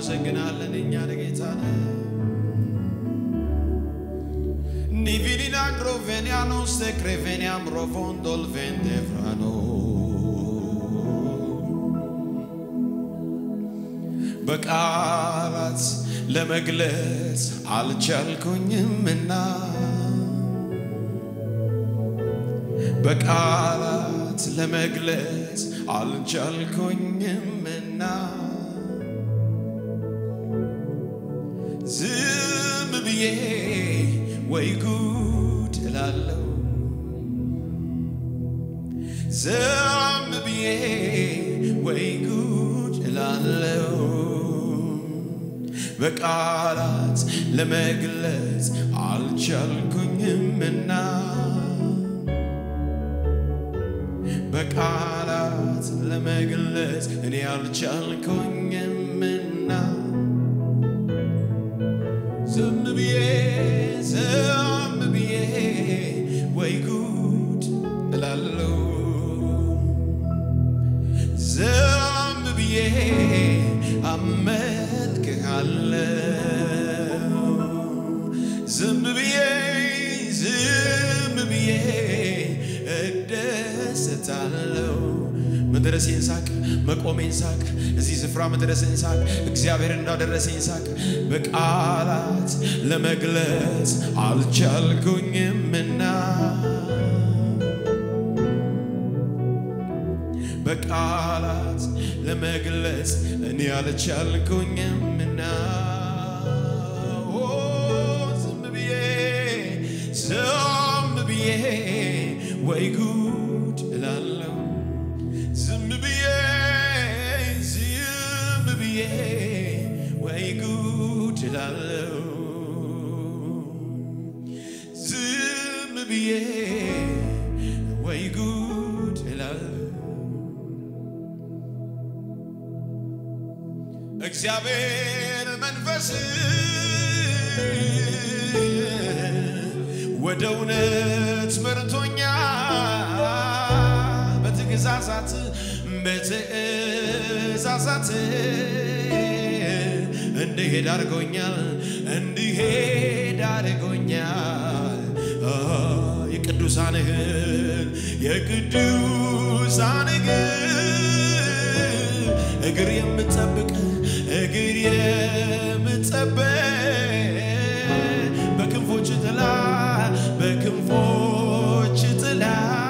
እናመሰግናለን። እኛ ለጌታ ነህ ኒቪዲና ግሮቬኒያኖስ ክሬቬኒያም ሮቮንዶል ቬንዴቭራኖ በቃላት ለመግለጽ አልቻልኩኝምና በቃላት ለመግለጽ አልቻልኩኝምና ዝም ብዬ ወይ ጉድ እላለሁ ዝም ብዬ ወይ ጉድ እላለሁ በቃላት ለመግለጽ አልቻልኩኝምና በቃላት ለመግለጽ እኔ አልቻልኩኝምና ዝም ብዬ ዝም ብዬ ወይ ጉድ እላለሁ ዝም ብዬ አመልክሃለሁ ዝም ብዬ ዝም ብዬ እደሰታለሁ መድረሴን ሳቅ መቆሜን ሳቅ እዚህ ስፍራ መድረሴን ሳቅ እግዚአብሔር እንዳደረሰኝ ሳቅ በቃላት ለመግለጽ አልቻልኩኝምና በቃላት ለመግለጽ እኔ አልቻልኩኝምና ኦ፣ ዝም ብዬ ዝም ብዬ ወይ ጉድ እላለሁ ዝም ብዬ ዝም ብዬ ወይ ጉድ እላለሁ ዝም ብዬ ወይ ጉድ እላለሁ እግዚአብሔር መንፈስ ወደ እውነት መርቶኛ በትእዛዛት በትእዛዛት እንድሄድ አድርጎኛል እንድሄድ አድርጎኛል አ፣ የቅዱሳንህን የቅዱሳንህን እግር የምጠብቅ እግር የምጠብቅ በክንፎች ጥላ በክንፎች ጥላ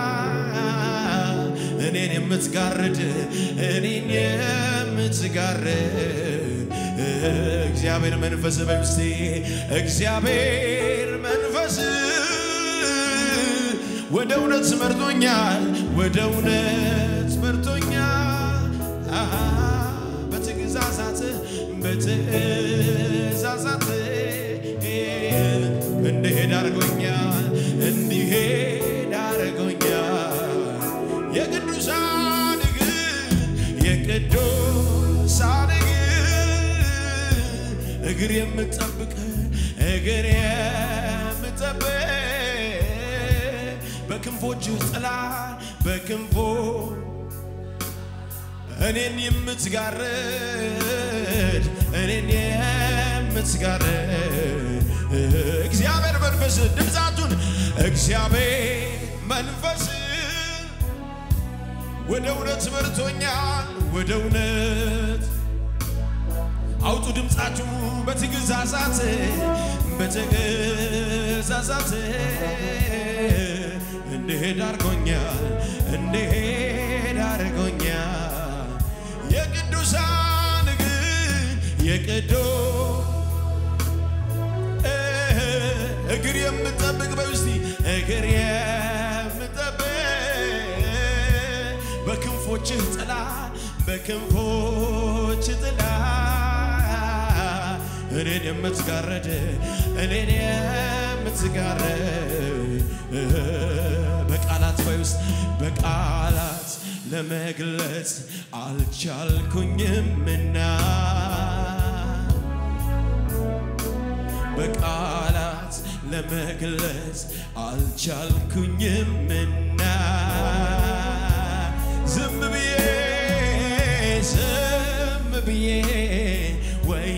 እኔን የምትጋርድ እኔን የምትጋርድ እግዚአብሔር መንፈስ በውስጤ እግዚአብሔር መንፈስ ወደ እውነት መርቶኛል ወደ እውነት መርቶኛል አሃ፣ በትእዛዛት በትእዛዛት እንድሄድ አድርጎኛል እንዲሄድ አድርጎኛል የቅዱሳን እግር የቅዱሳን እግር እግር የምጠብቅ እግር የምጠብቅ በክንፎች ጥላ በክንፎ እኔን የምትጋርድ እኔን የምትጋርድ እግዚአብሔር መንፈስ ድምፃቱን እግዚአብሔር መንፈስ ወደ እውነት መርቶኛል ወደ እውነት አውጡ ድምፃችሁ በትግዛዛት በትግዛዛት እንድሄድ አድርጎኛል እንድሄድ አድርጎኛል የቅዱሳን ግን የቅዱ እግር የምጠብቅ በውስቲ እግር የምጠብቅ በክንፎችህ ጥላ በክንፎች ጥላ እኔን የምትጋረድ እኔን የምትጋረድ በቃላት ወይ ውስጥ በቃላት ለመግለጽ አልቻልኩኝምና በቃላት ለመግለጽ አልቻልኩኝምና ዝም ብዬ ዝም ብዬ ወይ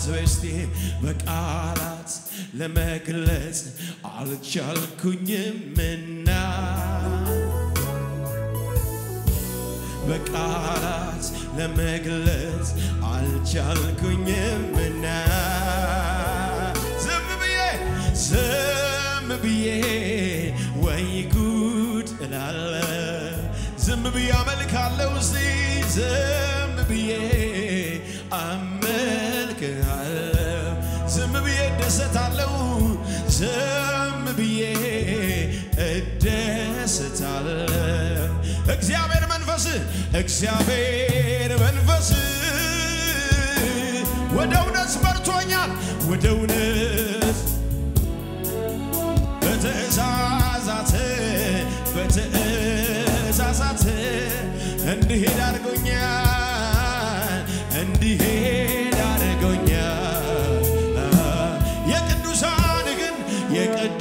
በስቲ በቃላት ለመግለጽ አልቻልኩኝምና በቃላት ለመግለጽ አልቻልኩኝምና ዝም ብዬ ዝም ብዬ ወይ ጉድ እላለ ዝም ብዬ አመልካለሁ እስቲ ዝም ብዬ አመልክሃለሁ ዝም ብዬ እደሰታለሁ ዝም ብዬ እደሰታለሁ እግዚአብሔር መንፈስ እግዚአብሔር መንፈስ ወደ እውነት መርቶኛል ወደ እውነት በትእዛዛት በትእዛዛት እንዲሄድ አድርጎኛል እንዲሄድ አድርጎኛል የቅዱሳን ግን የቅዶ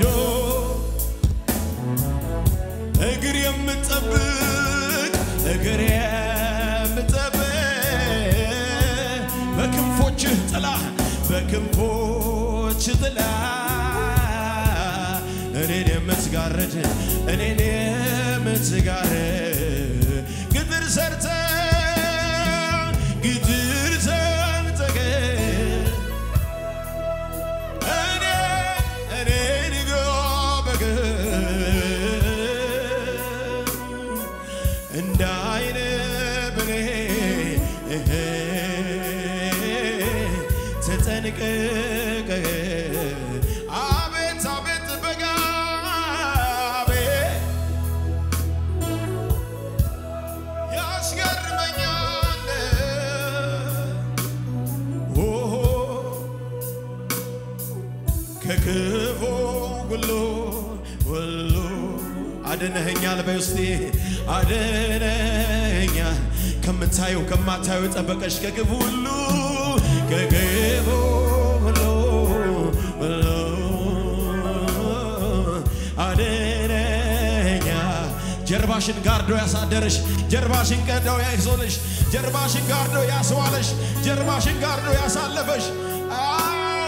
እግር የምጠብቅ እግር የምጠብቅ በክንፎችህ ጥላ በክንፎች ጥላ እኔን የምትጋርድ እኔን የምትጋርድ ግድር ሰርተ ግድር ሰርተ እኔ እኔን ጎበግ እንደ አይነ ብሌ ተጠንቀቀ አቤት አቤት በጋቤ ያስገርመኛል ኦሆ ከክፉ ሁሉ ሁሉ አድነኸኛል በውስጤ አድነኸኛል ከምታየው ከማታየው ጠበቀሽ ከክፉ ሁሉ ከክፉ ሁሉ ሁሉ አድነኸኛል ጀርባሽን ጋርዶ ያሳደረሽ ጀርባሽን ቀዶ ያይዞልሽ ጀርባሽን ጋርዶ ያስዋለሽ ጀርባሽን ጋርዶ ያሳለፈሽ አዎ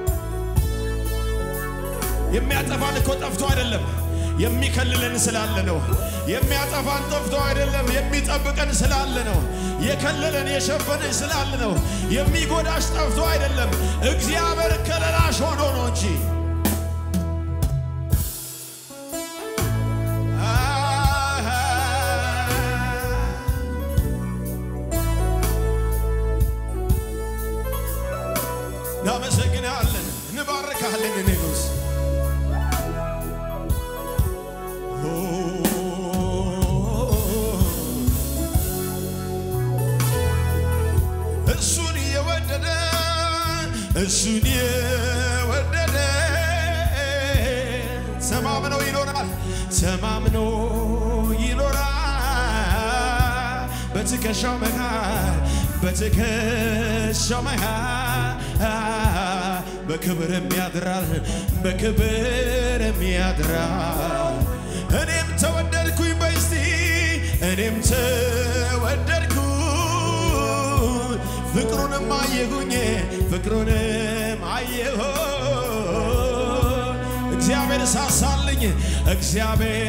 የሚያጠፋን እኮ ጠፍቶ አይደለም፣ የሚከልለን ስላለ ነው። የሚያጠፋን ጠፍቶ አይደለም፣ የሚጠብቀን ስላለ ነው። የከለለን የሸፈነን ስላለ ነው። የሚጎዳሽ ጠፍቶ አይደለም፣ እግዚአብሔር ከለላሽ ሆኖ ነው እንጂ እናመሰግናለን፣ እንባርካለን ንጉሥ እሱን የወደደ እሱን የወደደ ተማምኖ ይኖራል፣ ተማምኖ ይኖራል። በትከሻው መሃል በትከሻው መሃል በክብርም ያድራል፣ በክብርም ያድራል። እኔም ተወደድኩኝ በስቲ እኔም ተወደድኩ ፍቅሩንም አየሁኝ ፍቅሩንም አየሁ እግዚአብሔር ሳሳልኝ እግዚአብሔር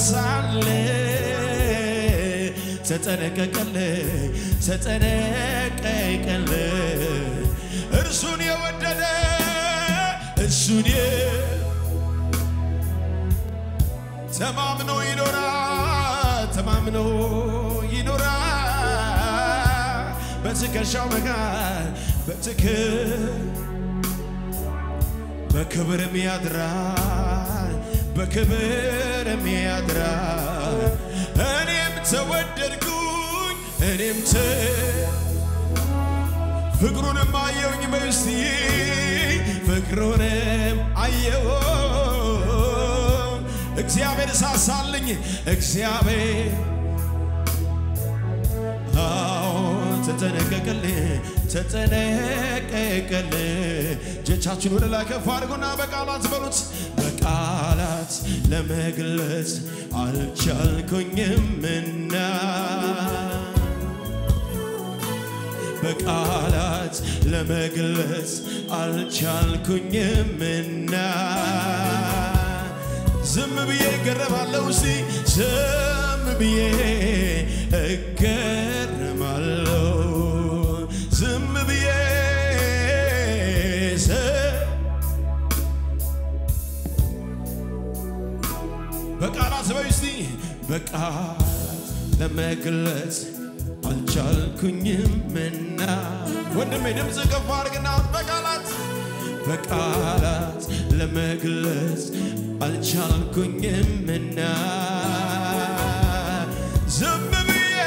ሳሳልኝ ተጠነቀቀል ተጠነቀቀል እርሱን የወደደ እርሱን የ- ተማምኖ ይኖራል ተማምኖ ይኖራል በትከሻው መካል በትክ በክብርም ያድራል በክብርም ያድራል እኔም ተወደድኩኝ እኔም ተ ፍቅሩንም አየውኝ በውስጤ ፍቅሩንም አየው እግዚአብሔር ሳሳልኝ እግዚአብሔር አዎ ተጠነቀቀልኝ ተጠነቀቀልኝ እጆቻችን ወደ ላይ ከፍ አድርጉና በቃላት በሉት በቃላት ለመግለጽ አልቻልኩኝምና በቃላት ለመግለጽ አልቻልኩኝምና ዝም ብዬ እገረማለሁ እስቲ ዝም ብዬ እገረማለሁ ዝም ብዬ ዝ- በቃላት በይ እስቲ በቃላት ለመግለጽ አልቻልኩኝምና ወንድሜ ድምፅ ከፍ አድርግና በቃላት በቃላት ለመግለጽ አልቻልኩኝምና ዝም ብዬ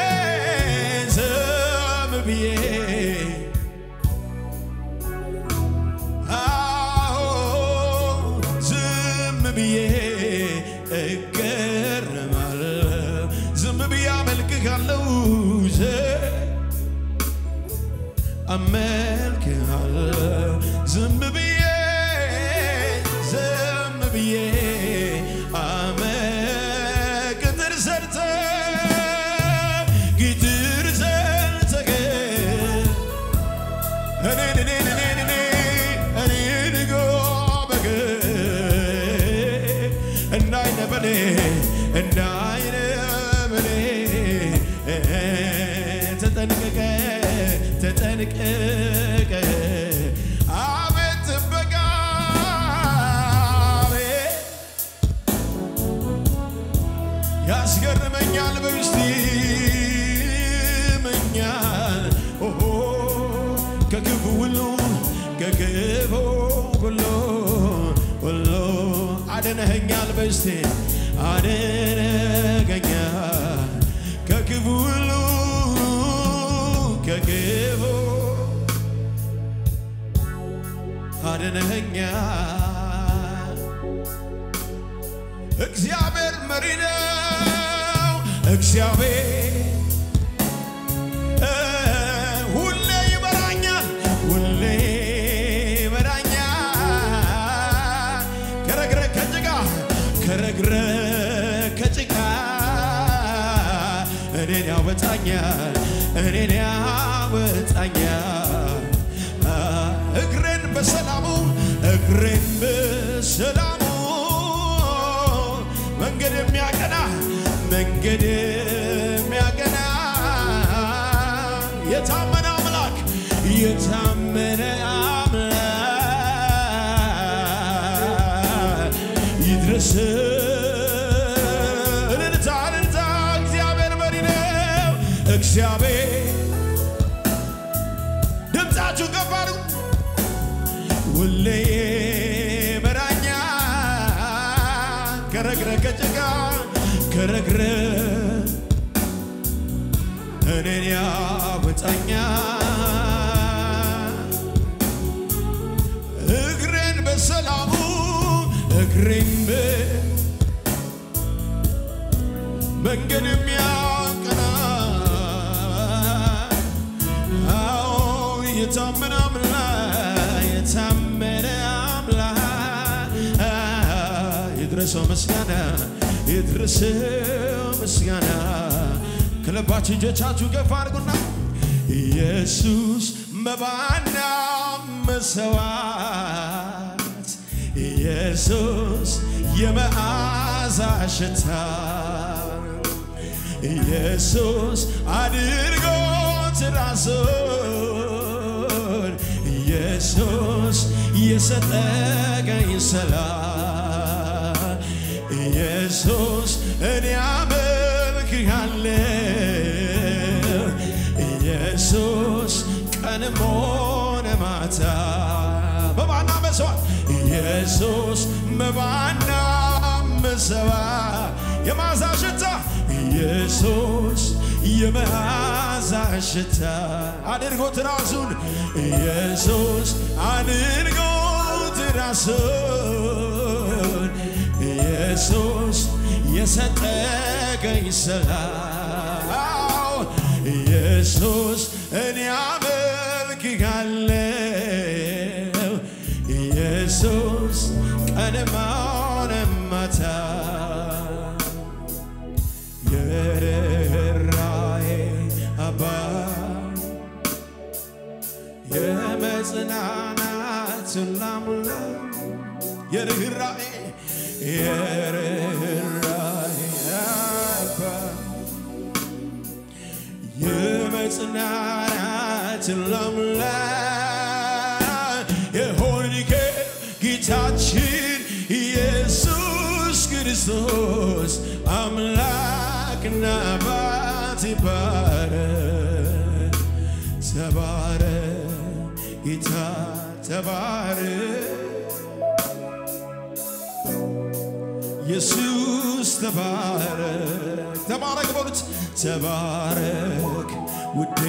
ዝም ብዬ አዎ ዝም ብዬ እገረማለሁ ዝም ብዬ አመልክሃለሁ ዝ- አመልክሃለሁ ዝም ብዬ ዝም ብዬ አመ ቅጥር ሰርተ ግጥር ሰርተ እኔን እኔን እኔን እኔ እኔን ጎበግ እንዳይነ በኔ እንዳይነ በኔ ተጠንቀቀ ተጠንቀቀ አቤት ጥበቃ አቤት ያስገርመኛል በውስጤ ይመኛል ኦሆ ከክፉ ሁሉ ከክፉ ሁሉ ሁሉ አድነኸኛል በውስጤ አድነኸኛል ከክፉ ሁሉ ከክፉ አድነኸኛል እግዚአብሔር መሪ ነው። እግዚአብሔር እ ሁሌ ይመራኛል፣ ሁሌ ይመራኛል። ከረግረ ከጭቃ ከረግረ ከጭቃ እኔን ያወጣኛል፣ እኔን ያወጣኛል። አ፣ እግሬን በሰላሙ እግሬን በሰላሙ መንገድ የሚያቀና መንገድ የሚያቀና የታመነ አምላክ የታመነ አምላክ ይድረስ እልልታ እልልታ እግዚአብሔር መሪ ነው እግዚአብሔር ድምፃችሁ ከፍ አድርጉ ሁሌ መራኛ ከረግረ ከጭቃ ከረግረ እኔን ያወጣኛ እግሬን በሰላሙ እግሬን በ መንገድ የሚያቀና አዎ የታመነ አምላክ የታመነ አምላክ ይድረሰው ምስጋና ይድረሰው ምስጋና ከልባችሁ እጆቻችሁ ከፍ አድርጉና ኢየሱስ መባና መሰዋት ኢየሱስ የመዓዛ ሽታ ኢየሱስ አድርጎት ራሱን ኢየሱስ የሰጠቀኝ ሰላም ኢየሱስ እኔ አመልክሃለሁ ኢየሱስ ቀንም ሆነ ማታ መባና መስዋዕት ኢየሱስ መባና መስዋዕት የመዓዛ ሽታ ኢየሱስ የመዓዛ ሽታ አድርጎት ራሱን ኢየሱስ አድርጎት ራሱን ኢየሱስ የሰጠቀኝ ሰላም ኢየሱስ እኔ አመልክሃለሁ ኢየሱስ ቀንም ሆነ ማታ የርኅራኄ አባት የርኅራኄ የርኅራኄ አባት የመጽናናት አምላክ የሆንክ ጌታችን ኢየሱስ ክርስቶስ አምላክና አባት ይባረክ። ተባረክ ጌታ ተባረክ ኢየሱስ ተባረክ ተባረክ በሉት ተባረክ ውዴ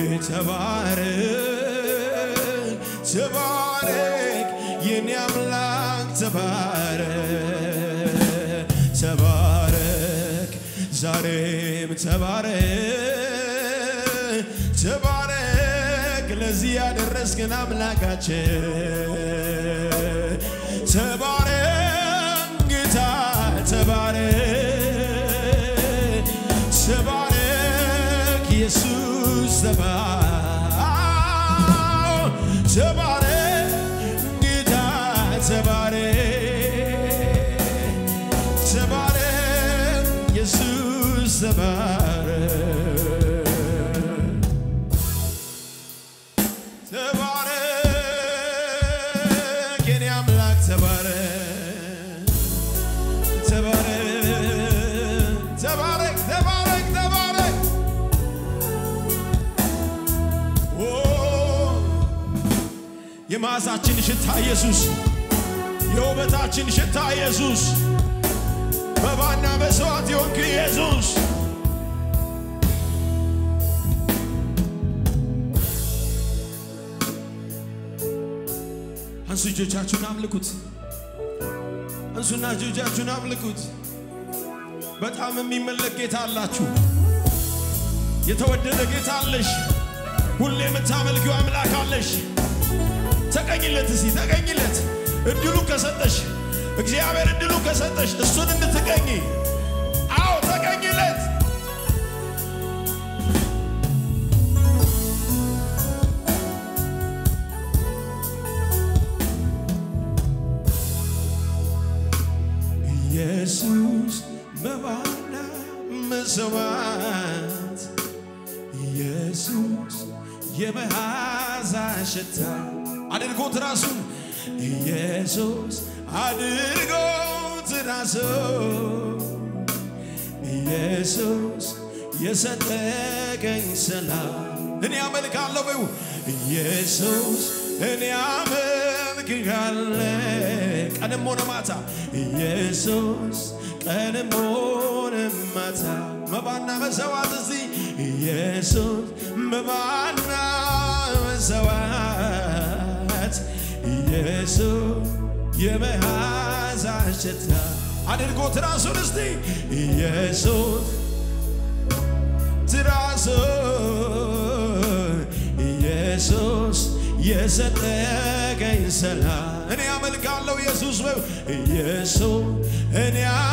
ተባረክ ተባረክ የኔ አምላክ ተባረክ ተባረክ ዛሬም ተባረክ ተባረክ ለዚህ ያደረስክን አምላካችን ተባረክ ጌታ ተባረክ ተባረክ ኢየሱስ ተባረክ ተባረክ ጌታ ተባረክ ተባረክ ኢየሱስ ተባረክ ተባረክ የኔ አምላክ ተባረክ ተባረክ ተባረክ ተባረክ ተባረክ ኦ የመዓዛችን ሽታ ኢየሱስ የውበታችን ሽታ ኢየሱስ መባና መስዋዕት የሆንክ ኢየሱስ አንሱ እጆቻችሁን አምልኩት። አንሱና እጆቻችሁን አምልኩት። በጣም የሚመለክ ጌታ አላችሁ። የተወደደ ጌታ አለሽ። ሁሌ የምታመልኪው አምላክ አለሽ። ተቀኝለት፣ እስቲ ተቀኝለት። እድሉ ከሰጠሽ እግዚአብሔር እድሉ ከሰጠሽ እሱን እንድትቀኝ አዎ ተቀኝለት። ኢየሱስ መባና መሰዋት ኢየሱስ የመዓዛ ሽታ አድርጎት ራሱን ኢየሱስ አድርጎት ራሱን ኢየሱስ የሰጠቀኝ ሰላም እኔ አመልካለሁ በይው ኢየሱስ እኔ አመልክሃለሁ ቀንም ሆነ ማታ ኢየሱስ ቀንም ሆነ ማታ መባና መሰዋት እስቲ ኢየሱስ መባና መሰዋት ኢየሱስ የመዓዛ ሽታ አድርጎት ራሱን እስቲ ኢየሱስ ትራሱን ኢየሱስ የሰጠቀኝ ሰላም እኔ አመልካለሁ ኢየሱስ በው ኢየሱስ እኔ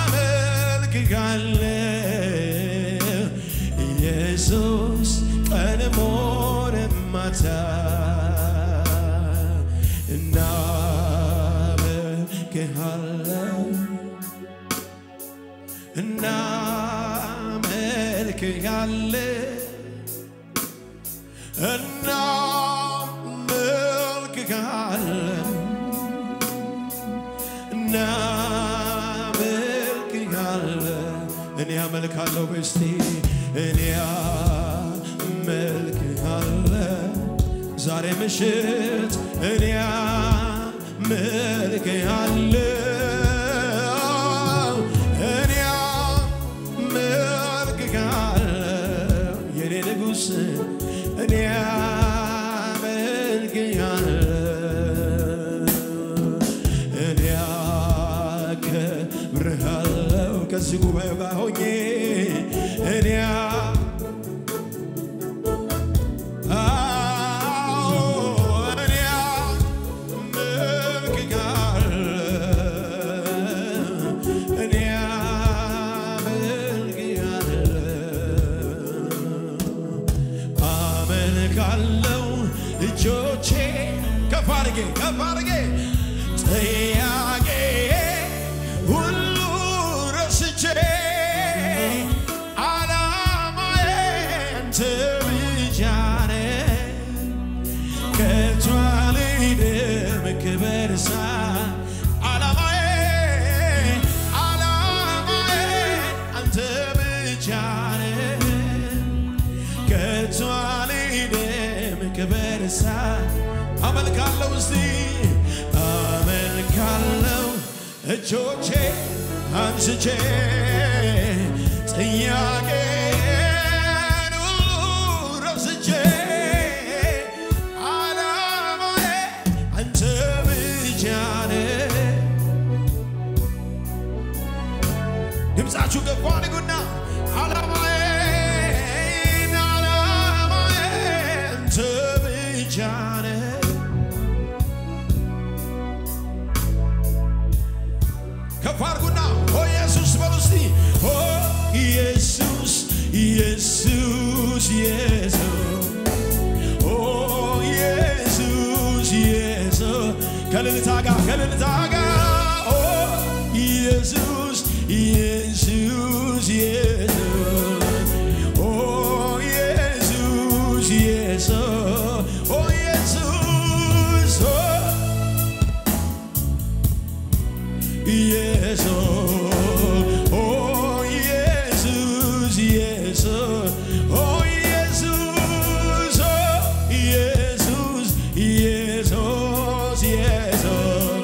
አመልክሃለሁ ኢየሱስ ቀንም ሆነ ማታ እናመልክሃለሁ እናመልክሃለሁ እናመልክሃለን እናመልክሃለን እኔ አመልካለሁ በስቲ እኔ አመልክሃለን ዛሬ ምሽት እኔ አመልክሃለሁ እኔ አመልክሃለሁ የኔ ንጉሥ እኔ አመልክሃለሁ እኔ አከብርሃለሁ ከዚህ ጉባኤ ጋር ሆኜ እኔ አዎ እኔ አመልክሃለሁ እኔ አመልክሃለሁ አመልካለሁ እጆቼ ከፍ አድርጌ ከፍ አድርጌ ጥያቄ ብቻ ነህ ከቶ አልሄድም ክብር ሳይ አመልካለሁ እስቲ አመልካለሁ እጆቼ አንስቼ ጥያቄን ሁሉ ረስቼ ዓላማዬ አንተ ብቻ ነህ ድምፃችሁ ገባ ንጉና ዓላማዬን ዓላማዬን አንተ ብቻ ነህ ከፍ አድርጉና ኦ ኢየሱስ በሉ እስቲ ኦ ኢየሱስ ኢየሱስ ኢየሱስ ኦ ኢየሱስ ኢየሱስ ከልልታ ጋር ከልልታ ጋር ኦ ኢየሱስ ኢየሱስ ኢየሱስ ኦ ኢየሱስ ኢየሱስ ኦ ኢየሱስ ኦ ኢየሱስ ኦ ኢየሱስ ኢየሱስ ኦ ኢየሱስ ኦ ኢየሱስ ኢየሱስ ኢየሱስ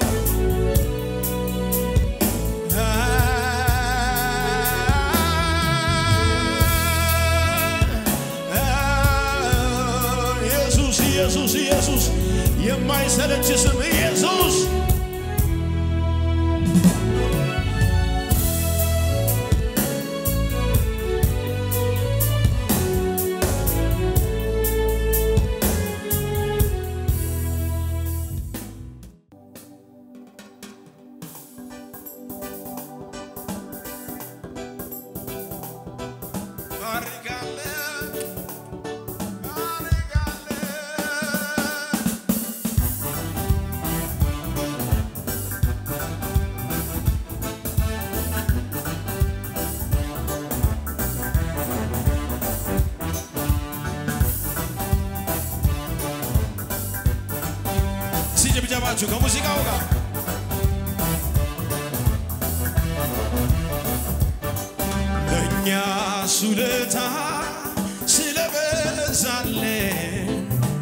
ኢየሱስ ኢየሱስ ኢየሱስ የማይሰለች ስም ኢየሱስ ባርካለሁ ባርካለሁ ሲጭብጨባችሁ ከሙዚቃው ጋር ለእኛ ሱለታ ስለበዛለን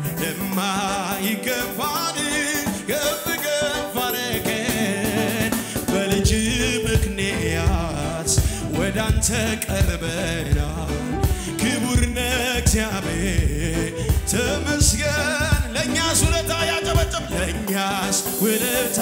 የማይገባን ከፍ ከፍ አረገን በልጅ ምክንያት ወደ አንተ ቀርበናል። ክቡር ነህ እግዚአብሔር ተመስገን። ለእኛስ ውለታ ያጨበጨብ ለእኛስ ውለታ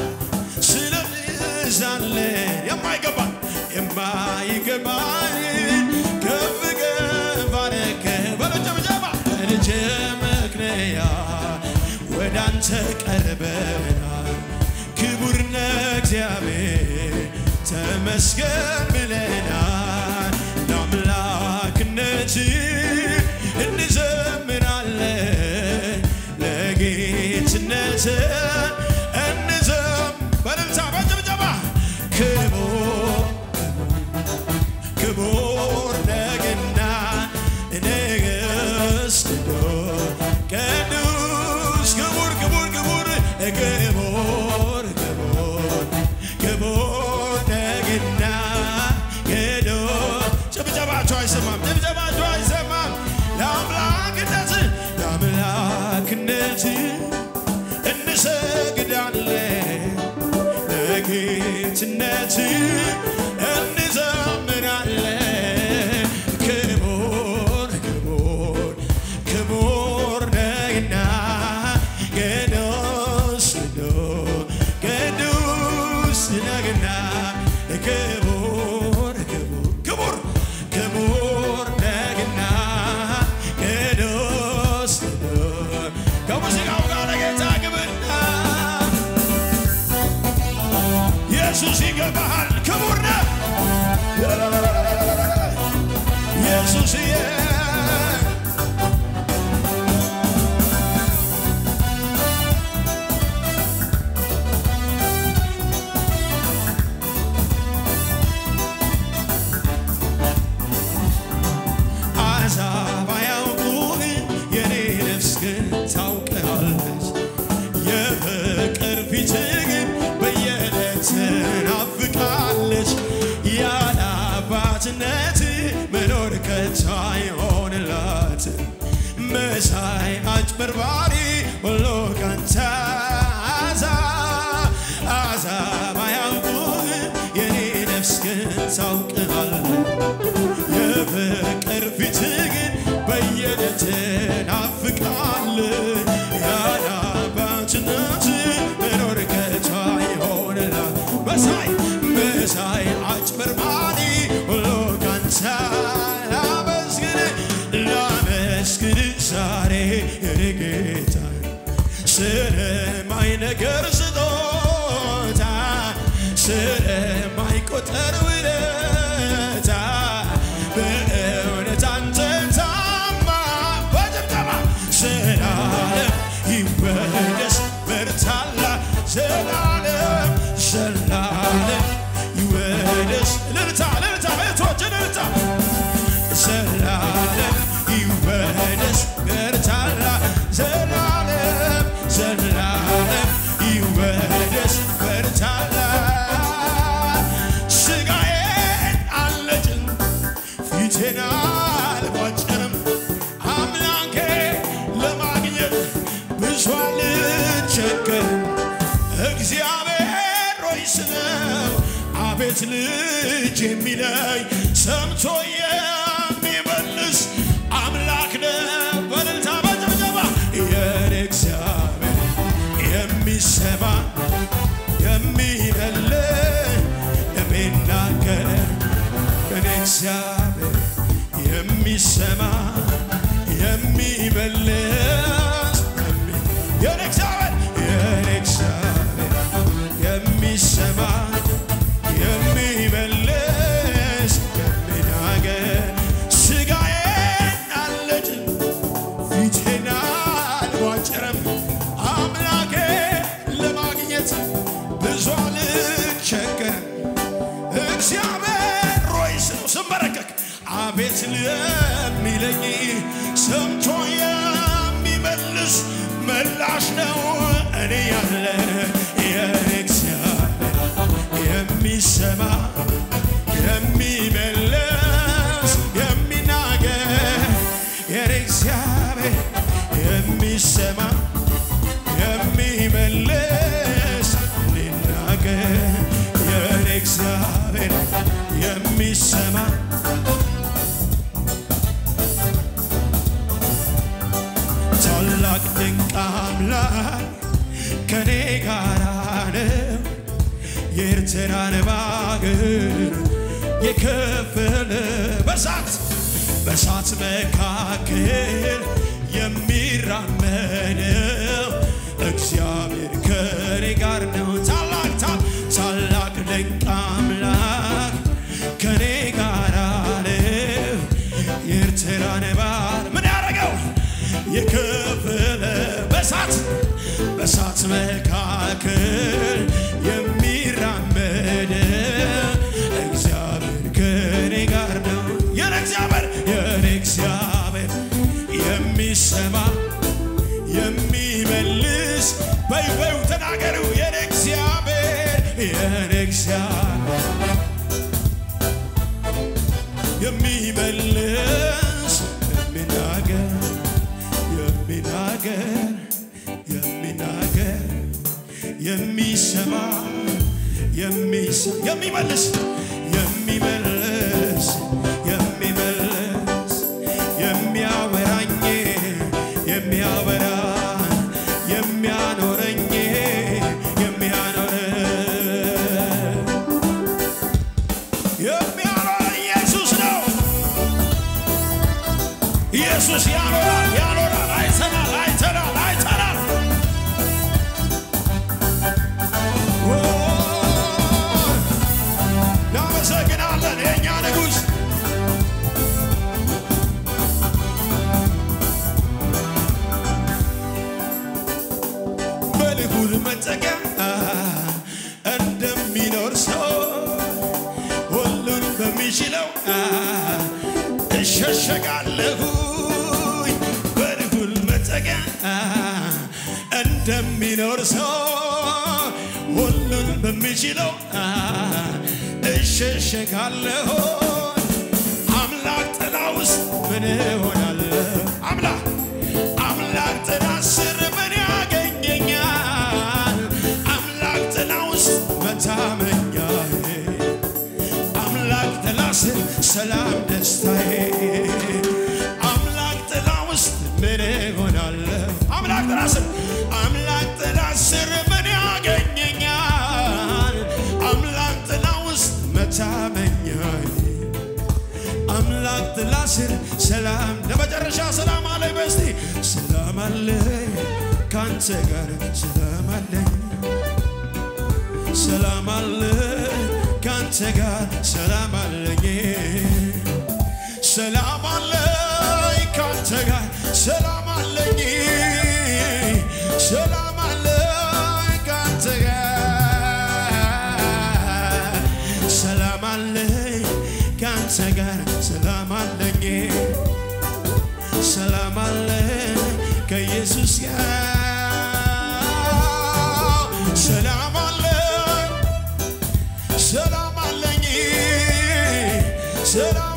ስለብዛለን የማይገባን የማይገባን ከፍ ከፍ አረገን በለጨብጨባ በልጅ ምክንያት ወደ አንተ ቀርበናል። ክቡር ነህ እግዚአብሔር ተመስገን ብለናል። ለአምላክነት እንዘምራለን ለጌትነት እንዘም በልልታ በጭብጨባ ክቡር ክቡር ነህና ንግሥት ቅዱስ ክቡር ክቡር ክቡር ክቡር ክቡር ክቡር ነህና ቅዱስ ጭብጨባቸው አይሰማም ጭብጨባቸው አይሰማም ለአምላክነት ለአምላክነት እንሰግዳለን ለጌትነት እንዘምራለን ክቡር ክቡር ክቡር ነህና ቅዱስ ቅዱስ ቅዱስ ነህና ክቡር ክቡር ክቡር ክቡር ነህና ቅዱስ ቅዱስ ከሙዚቃው ጋር ለጌታ ግብርና ኢየሱስ ይገባሃል፣ ክቡር ነህ ኢየሱስዬ። አሕዛብ አያውቁህም፣ የኔ ነፍስ ግን ታውቅሃለች። የፍቅር ፊትህ ግን በየዕለት ትናፍቃለች። ያለ አባትነት መኖር ከቶ አይሆንላት መሳይ አጭበርባሪ ሁሉ ካንተ አዛ አዛብ አያውቁም የኔ ነፍስ ግን ታውቅሃለህ የፍቅር ፊት ግን በየደት ናፍቃል ያለ አባትነት መኖር ከቶ አይሆንላት መሳይ መሳይ አጭበርባሪ ሁሉ ካንተ ላመስግን ላመስግን ዛሬ የኔ ጌታ ስለማይ ነገር ስጦታ ስለማይቆጠር ውለታ በእውነት አንተ ታማ በጭብጨባ ዘላለም ይወደስ በርታላ ዘላለም ዘላለም ይወደስ ልልታ ልልታ ቤቶች ልልታ ዘላለም ይወደስ በርታላ ዘላለም ዘላለም ይወደስ በርታላ ስጋዬን አልነጭም ፊቴን አልቧጭርም አምላኬ ለማግኘት ብዙ አልቸገርም እግዚአብሔር ሆይ ስለው አቤት ልጅ የሚለኝ ሰምቶ የሚመልስ አምላክ ነው በእልልታ በጭብጨባ የኔ እግዚአብሔር የሚሰማ የሚመልስ የሚናገር የኔ እግዚአብሔር የሚሰማ የሚመልስ የሚ- የኔ እግዚአብሔር የኔ እግዚአብሔር የሚሰማ የሚመልስ የሚናገር ስጋዬን አልነጭም ፊቴን አልቧጭርም አምላኬ ለማግኘት ብዙ አልቸገርም እግዚአብሔር ሆይ ስለው ስንበረከክ አቤት ለሚለኝ ሰምቶ የሚመልስ ምላሽ ነው እኔ ያለ የኔ እግዚአብሔር የሚሰማ የሚመልስ የሚናገር የኔ እግዚአብሔር የሚሰማ የሚመልስ ሊናገር የኔ እግዚአብሔር የሚሰማ ታላቅ ድንቅ አምላክ ከኔ ጋር ነው የኤርትራን ባሕር የከፈለ በሳት በሳት መካከል የሚራመደው እግዚአብሔር ከኔ ጋር ነው። ታላቅ ታ- ታላቅ ድንቅ አምላክ ከኔ ጋር ነው። የኤርትራን ባሕር ምን ያደረገው የከፈለ በሳት በሳት መካከል የሚራመድ እግዚአብሔር ከኔ ጋር ነው። የኔ እግዚአብሔር የኔ እግዚአብሔር የሚሰማ የሚመልስ በይ በዩ ተናገሩ የኔ እግዚአብሔር የኔ እግዚአብሔር የሚመልስ የሚናገር የሚናገር የሚናገር የሚሰማ የሚሰ- የሚመልስ የሚመልስ የሚመልስ የሚያወራኝ የሚያወራ የሚያኖረኝ የሚያኖረ የሚያኖረኝ ኢየሱስ ነው። ኢየሱስ ያኖራል ያኖራል። አይተናል አይተናል አይተናል። ኦ፣ እናመሰግናለን የእኛ ንጉሥ በልዑል መጠጊያ እንደሚኖር ሰው ሁሉን በሚችለው እሸሸጋለሁኝ በልዑል መጠጊያ እንደሚኖር ሰው ሁሉን በሚችለው እሸሸጋለሁ ሰላም ደስታዬ አምላክ ጥላ ውስጥ ምን እሆናለሁ? አምላክ ጥላ ስር አምላክ ጥላ ስር ምን ያገኘኛል? አምላክ ጥላ ውስጥ መታመኛል አምላክ ጥላ ስር ሰላም ለመጨረሻ ሰላም አለኝ በስቲ ሰላም አለኝ ካንተ ጋር ሰላም አለኝ ሰላም አለኝ ካንተ ጋር ሰላም አለኝ ሰላም አለኝ ካንተ ጋር ሰላም አለኝ ሰላም አለኝ ካንተ ጋር ሰላም አለኝ ካንተ ጋር ሰላም አለኝ ሰላም አለኝ ከኢየሱስ ጋር ሰላም አለኝ ሰላም አለኝ ሰላም